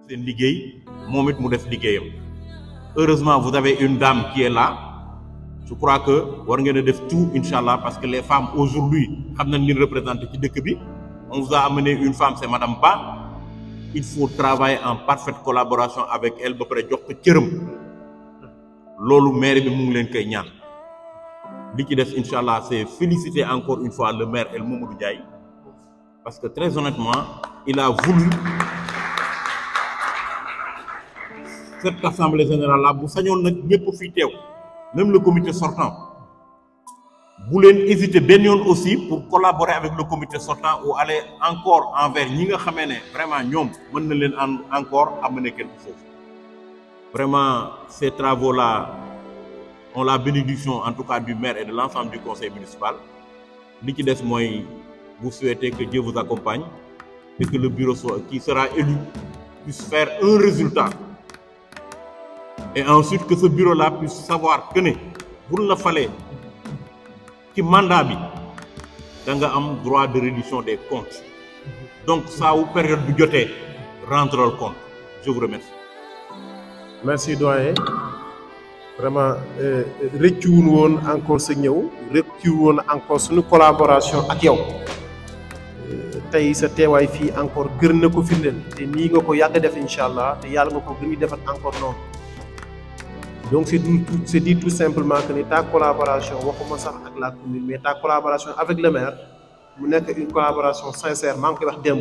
seen liggéey moom it mu def liggéeyam heureusement vous avez une dame qui est là je crois que war ngeen a def tout incha allah parce que les femmes aujourd'hui xam nañ li représenté ci dëkk bi on vous a amené une femme c'est madame Ba il faut travailler en parfaite collaboration avec elle ba pare jox ko cëram loolu maire bi mu ngi leen koy ñaan li ci des incha allah c'est féliciter encore une fois le maire El Mamadou Ndiaye parce que très honnêtement il a voulu cette assemblée générale là bu sañoon nag ñëpp fi teew même le comité sortant bu leen hésiter benn yoon aussi pour collaborer avec le comité sortant ou aller encore envers ñi nga xamee ne vraiment ñoom mën na leen en encore amener quelque chose vraiment ces travaux là ont la bénédiction en tout cas du maire et de l'ensemble du conseil municipal li ci des mooy vous souhaitez que Dieu vous accompagne et que le bureau soit qui sera élu puisse faire un résultat et ensuite que ce bureau là puisse savoir que ne buñ la falee ci mandat bi da nga am droit de reddition des comptes donc saa wu période bu jotee rendre le compte je vous remercie. merci doyen vraiment rëccuwun woon encore sa ñëw rëccuwun woon encore suñu collaboration ak yow tey sa teewaay fii encore gën na ko firndeel te nii nga ko yàgg def incha allah te yàlla nga ko gën a defat encore noonu donc c'est tout c'est dit tout simplement que ni ta collaboration waxuma sax ak la commune mais ta collaboration avec le maire mu nekk une collaboration sincère maa ngi koy wax démb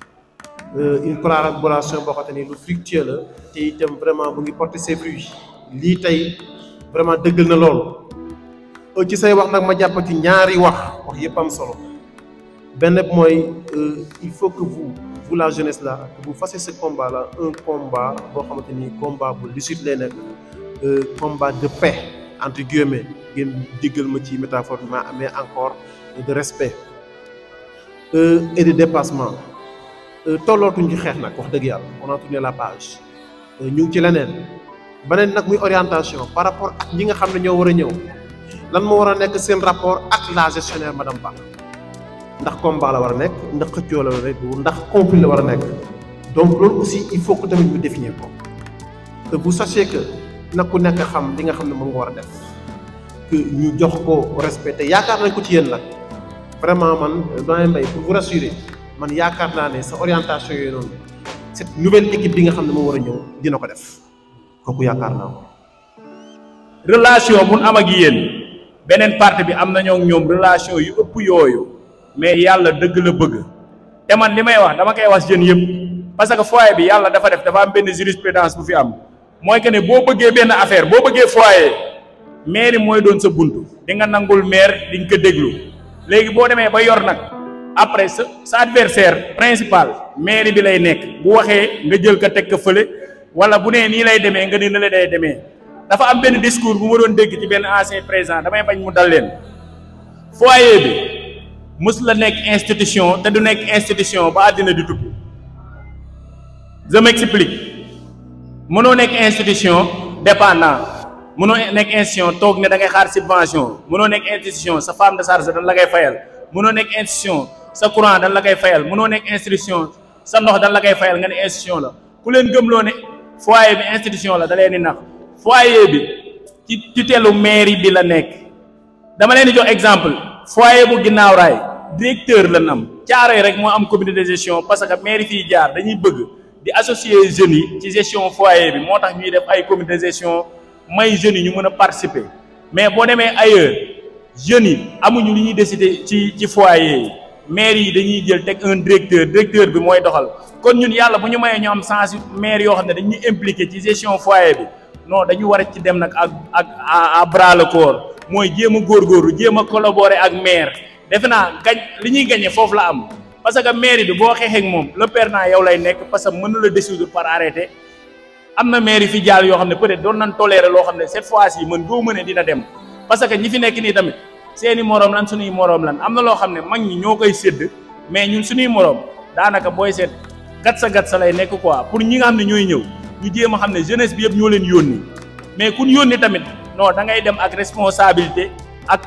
une collaboration boo xamante ni lu fructueux la te itam vraiment mu ngi porter ses fruits lii tey vraiment dëggal na loolu ci say wax nag ma jàpp ci ñaari wax wax yëpp am solo benn mooy il faut que vous vous la jeunesse là que vous fassiez ce combat là un combat boo xamante ni combat bu lucide lay nekk combat de paix entre guillemets ngeen diggal ma ci métaphore bi mais encore de respect et de dépassement tollootuñ ci xeex nag wax dëgg yàlla on a tourné la page ñu ngi ci leneen beneen nag muy orientation par rapport ak ñi nga xam ne ñoo war a ñëw lan moo war a nekk seen rapport ak la gestionnaire madame Ba ndax combat la war a nekk ndax xëccoo la war a nekk ndax conflit la war a nekk donc loolu aussi il faut que tamit ñu définir ko que vous sachiez que nag ku nekk xam li nga xam ne moom nga war a def que ñu jox ko respecté yaakaar nañ ko ci yéen nag vraiment man doyen Mbaye pour vous rassurer man yaakaar naa ne sa orientation yooyu noonu cette nouvelle équipe bi nga xam ne moo war a ñëw dina ko def kooku yaakaar naa ko. relation bu nu am ak yéen beneen partie bi am nañoo ak ñoom relation yu ëpp yooyu mais yàlla dëgg la bëgg te man li may wax dama koy wax jeunes yëpp parce que foyer bi yàlla dafa def dafa am benn jurisprudence bu fi am. mooy que ne boo bëggee benn affaire boo bëggee foyer maire mooy doon sa bunt di nga nangul maire di nga ko déglu léegi boo demee ba yor nag après sa sa adversaire principal maire bi lay nekk bu waxee nga jël ko teg ko fële wala bu nee nii lay demee nga ni na la day demee dafa am benn discours bu ma doon dégg ci benn ancien président damay bañ mu dal leen foyer bi mës la nekk institution te du nekk institution ba àddina di tukki je m'explique mënoo nekk institution dépendant mënoo nekk institution toog ne da ngay xaar subvention mënoo nekk institution sa femme de charge dañ la koy fayal mënoo nekk institution sa courant dañ la koy fayal mënoo nekk institution sa ndox dañ la koy fayal nga ne institution la ku leen gëmloo ne foyer bi institution la da leen di nax foyer bi ci tutelu mairie bi la nekk dama leen di jox exemple foyer bu ginnaaw raay directeur la am caaroy rek moo am comité de gestion parce que mairie fii jaar dañuy bëgg di associer jeunes yi ci gestion foyer bi moo tax ñuy def ay comité de gestion may jeunes yi ñu mën a participer mais boo demee ailleurs jeunes yi amuñu li ñuy décider ci ci foyer yi maire yi dañuy jël teg un directeur directeur bi mooy doxal kon ñun yàlla bu ñu mayee ñu am sens maire yoo xam ne dañuy impliqué ci gestion foyer bi non dañu war a ci dem nag ak ak à bras le corps mooy jéem a góorgóorlu jéem a collaborer ak maire defe naa gañ li ñuy gañe foofu la am parce que mairie bi boo xeexee ak moom le perdant yow lay nekk parce que mën na la dissoudre par arrêté am na mairie fi jaar yoo xam ne peut-être doon nañ tolérer loo xam ne cette fois-ci mën goo mëne dina dem parce que ñi fi nekk nii tamit seeni moroom lan suñuy moroom lan am na loo xam ne mag ñi ñoo koy sédd mais ñun suñuy moroom daanaka booy seet gat sa gat sa lay nekk quoi pour ñi nga xam ne ñooy ñëw ñu jéem a xam ne jeunesse bi yëpp ñoo leen yónni mais kun yónni tamit non da ngay dem ak responsabilité ak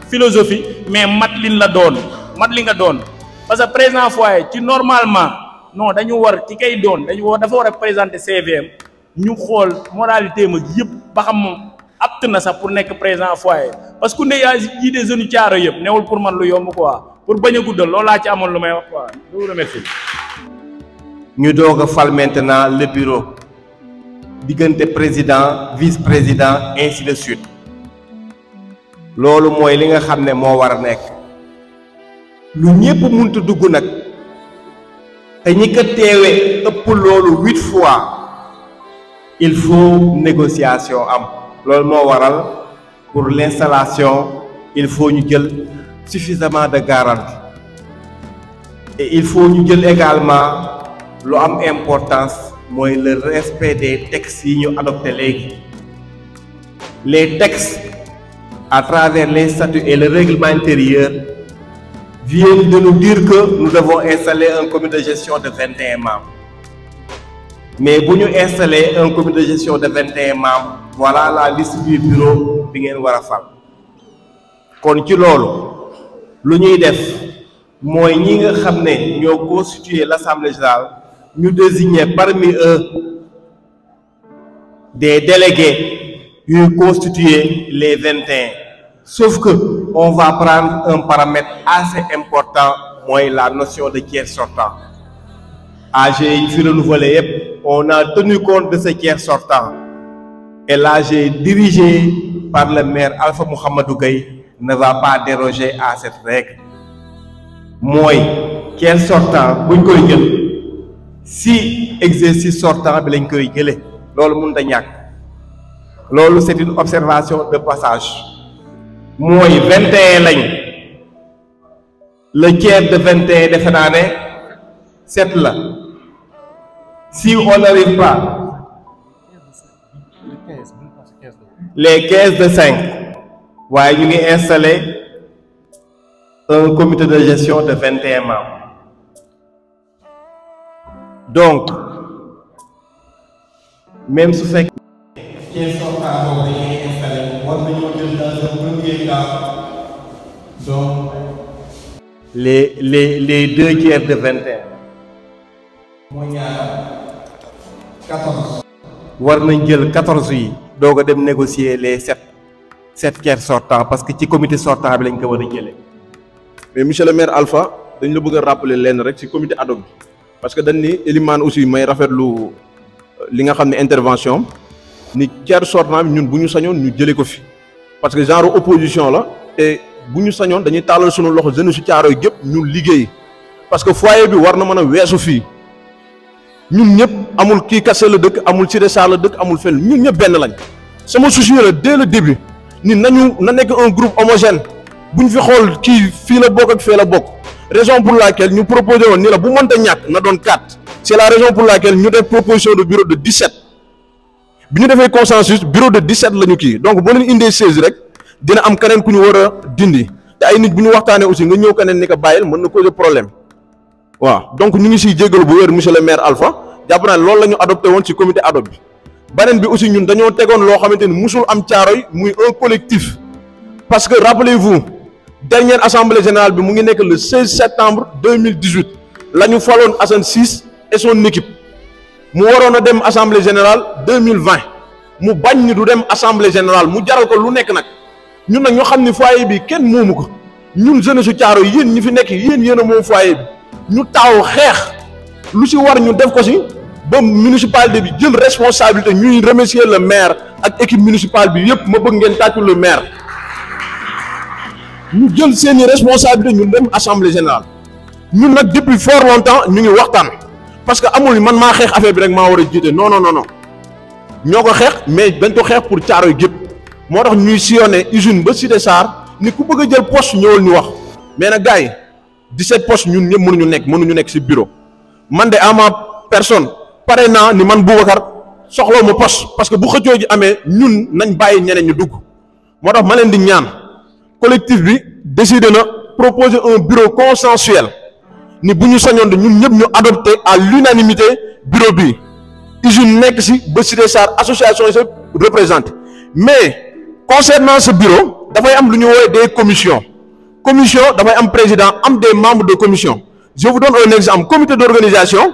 philosophie mais mat lin la doon mat li nga doon parce que président foyer ci normalement non dañu war ci kay doon dañu war dafa war a présenter CVM ñu xool moralité mag yëpp ba xam moom apte na sax pour nekk président foyer parce que ku ne yaa ji des jeunes caaro yëpp newul pour man lu yomb quoi pour bañ a guddal loolu laa ci amoon lu may wax quoi je vous remercie. ñu doog a fal maintenant le bureau diggante président vice président ainsi de suite loolu mooy li nga xam ne moo war a nekk lu ñépp muntu dugg nag te ñi ko teewe ëpp loolu huit fois il faut négociation am loolu moo waral pour l'installation il faut ñu jël suffisamment de garantie et il faut ñu jël également lu am importance mooy le respect des textes yi ñu adopté léegi les textes à travers les statuts et le règlement intérieur viennent de nous dire que nous devons installer un comité de gestion de 21 membres mais bu ñu installer un comité de gestion de 21 membres voilà la liste du bureau bi ngeen war a fal kon ci loolu lu ñuy def mooy ñi nga xam ne ñoo constituer l'assemblée générale ñu désigner parmi eux des délégués yuy constituer les 21 sauf que on va prendre un paramètre assez important mooy la notion de tiers sortant AG yi fi renouvelé yépp on a tenu compte de ce tiers sortant et l'AG dirigé par le maire Alpha Mouhamadou Gueye ne va pas déroger à cette règle mooy tiers sortant buñ koy jël si exercice sortant bi lañ koy jële loolu mënut a ñàkk loolu c'est une observation de passage mooy vingt et un lañ le tiers de vingt et un defe naa ne sept la si on n'arrive pas les quinze de cinq waaye ñu ngi installer un comité de gestion de vingt et un membres donc même su fekkee tiers sortant boobu dañuy installé war nañoo jël dans un premier temps donc les les les deux tiers de vingt et un mooy ñaar quatorze war nañ jël quatorze yi doog a dem négocier les sept sept tiers sortants parce que ci comité sortant bi lañ ko war a jëlee mais monsieur le maire Alpha dañ la bëgg a rappeler lenn rek ci comité ad hoc bi parce que dañ ni Elimane aussi may rafetlu li nga xam ne intervention ni tiers sortant bi ñun bu ñu sañoon ñu jëlee ko fi parce que genre opposition la te bu ñu sañoon dañuy tàllal sunu loxo jeune su Caaroy gépp ñun liggéey parce que foyer bi war na mën a weesu fii ñun ñëpp amul kii kase la dëkk amul Cité Sarr la dëkk amul fenn ñun ñëpp benn lañ sama souci la dès le début ni nañu na nekk un groupe homogène buñ fi xool kii fii la bokk ak fee la bokk raison pour laquelle ñu proposé woon ni la bu mënta ñàkk na doon 4 c'est la raison pour laquelle ñu def proposition de bureau de 17 bi ñu defee consensus bureau de 17 la ñu kii donc boo leen indee 16 rek dina am keneen ku ñu war a dindi te ay nit bu ñu waxtaanee aussi nga ñëw keneen ni ko bàyyil mën na causer problème waaw donc ñu ngi siy jégalu bu wér monsieur le maire Alpha jàpp naa loolu la ñu adopté woon ci comité ad hoc bi beneen bi aussi ñun dañoo tegoon loo xamante ni musul am Caaroy muy un collectif parce que rappelez-vous dernière assemblée générale bi mu ngi nekk le 16 septembre 2018 la ñu faloon Assane Ciss et son équipe mu waroon a dem assemblée générale 2020 mu bañ ni du dem assemblée générale mu jaral ko lu nekk nag ñun nag ñoo xam ni foyer bi kenn moomu ko ñun jeunesse su Caaroy yéen ñi fi nekk yéen yéen a moom foyer bi ñu taaw xeex lu ci war ñu def ko ci ba municipalité bi jël responsabilité ñuy remercier le maire ak équipe municipale bi yëpp ma bëgg ngeen tàccu le maire ñu jël seeni responsabilité ñu dem assemblée générale ñun nag depuis fort longtemps ñu ngi waxtaan parce que amul man maa xeex affaire bi rek maa war a jiite non non non non ñoo ko xeex mais dañ ko xeex pour Caaroy gépp moo tax ñuy sillonné usine ba Cité Sarr ni ku bëgg a jël poste ñëwal ñu wax mais nag gars yi 17 postes ñun ñëpp mënuñu nekk mënuñu nekk ci bureau man de à ma personne pare naa ni man Boubacar soxlaw ma poste parce que bu xëccoo ji amee ñun nañ bàyyi ñeneen ñu dugg moo tax ma leen di ñaan collectif bi décidé na proposer un bureau consensuel ni bu ñu sañoon de ñun ñëpp ñu adopté à l'unanimité bureau bi usine nekk ci ba Cité Sarr association yi se représente mais concernant ce bureau dafay am lu ñu woowee des commissions commission dafay am président am des membres de commission je vous donne un exemple comité d'organisation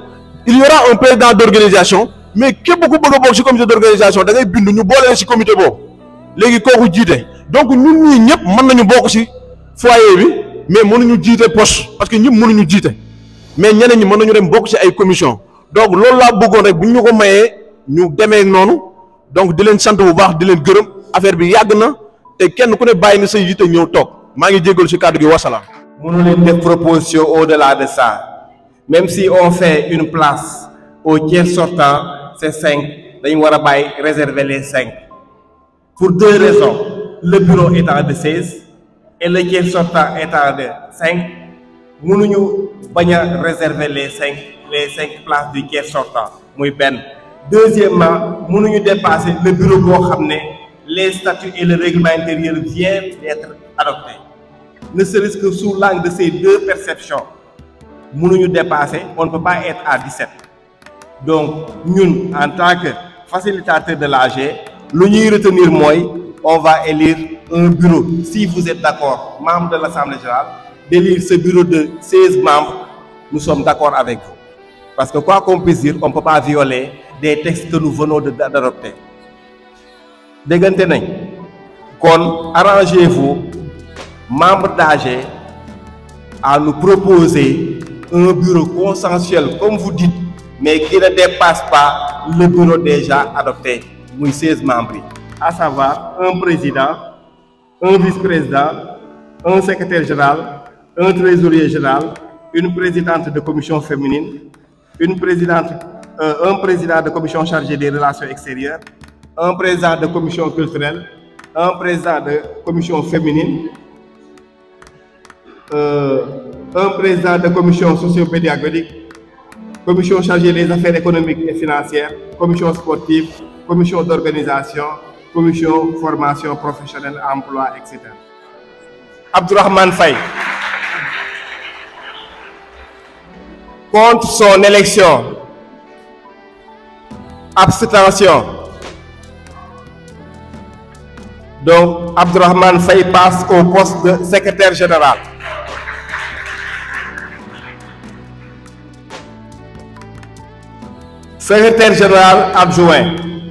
il y aura un président d'organisation mais képp ku bëgg a bokk ci comité d'organisation da ngay bind ñu boole ci comité boobu léegi kooku jiite donc ñun ñii ñëpp mën nañu bokk ci foyer bi mais mënuñu jiite poste parce que ñëpp mënuñu jiite mais ñeneen ñi mën nañu dem bokk ci ay commission donc loolu laa bëggoon rek bu ñu ko mayee ñu demee noonu donc di leen sant bu baax di leen gërëm affaire bi yàgg na te kenn ku ne bàyyi na sa yitte ñëw toog maa ngi jégalu ci kàddu gi wasalaam. mënu leen def proposition au-delà de ça même si on fait une place au tiers sortant c'est cinq dañu war a bàyyi réserver les cinq pour deux raisons le bureau étant de seize et le tiers sortant étant de cinq mënuñu bañ a réserver les cinq les cinq places du tiers sortant muy benn deuxièmement mënuñu dépasser le bureau boo xam ne les statuts et le règlement intérieur viennent d'être adoptés ne serait-ce que sous l'angle de ces deux perceptions mënuñu dépasser on ne peut pas être à 17 donc ñun en tant que facilitateur de l'AG lu ñuy retenir mooy on va élire un bureau si vous êtes d'accord membre de l'Assemblée générale d'élire ce bureau de 16 membres nous sommes d'accord avec vous parce que quoi qu'on puisse dire on ne peut pas violer des textes que nous venons de d'adopter déggante nañ kon arrangez-vous membres d'AG à nous proposer un bureau consensuel comme vous dites mais qui ne dépasse pas le bureau déjà adopté muy 16 membres yi à savoir un président un vice-président un secrétaire général un trésorier général une présidente de commission féminine une présidente euh, un président de commission chargée des relations extérieures un président de commission culturelle un président de commission féminine euh, un président de commission socio-pédagogique commission chargée des affaires économiques et financières commission sportive commission d'organisation commission formation professionnelle emploi etc. Abdourahmane Faye contre son élection abstention donc Abdourahmane Faye passe au poste de secrétaire général secrétaire général adjoint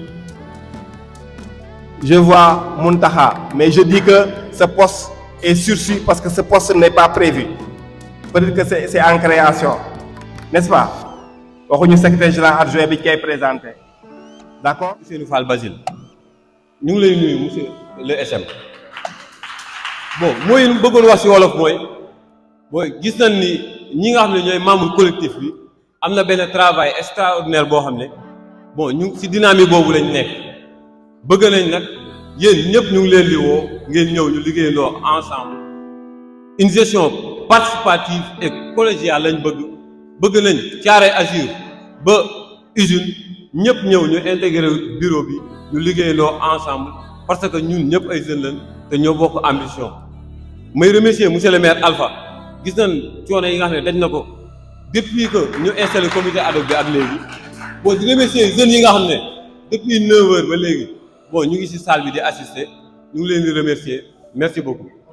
je vois Muntaha mais je dis que ce poste est sursis parce que ce poste n'est pas prévu peut-être que c'est c'est en création n'est-ce pas waxuñu secrétaire général adjoint bi koy présenté d'accord Ousseynou Fall Basile ñu ngi lay nuyu monsieur le SM bon mooy bëggoon wax ci wolof mooy mooy gis nañ ni ñi nga xam ne ñooy membre collectif bi am na benn travail extraordinaire boo xam ne bon ñu ci dynamique boobu lañ nekk bëgg nañ nag yéen ñëpp ñu ngi leen di woo ngeen ñëw ñu liggéeyandoo ensemble une gestion participative et collégiale lañ bëgg bëgg nañ Thiaroye Azur ba usine ñëpp ñëw ñu intégrer bureau bi ñu liggéeyandoo ensemble parce que ñun ñëpp ay jeunes lañ te ñoo bokk ambition may remercier monsieur le maire Alpha gis nañ coono yi nga xam ne dañ na ko depuis que ñu installé comité ad hoc bi ak léegi bon di remercier jeunes yi nga xam ne depuis neuf heures ba léegi bon ñu ngi ci salle bi di assister ñu ngi leen di remercier merci beaucoup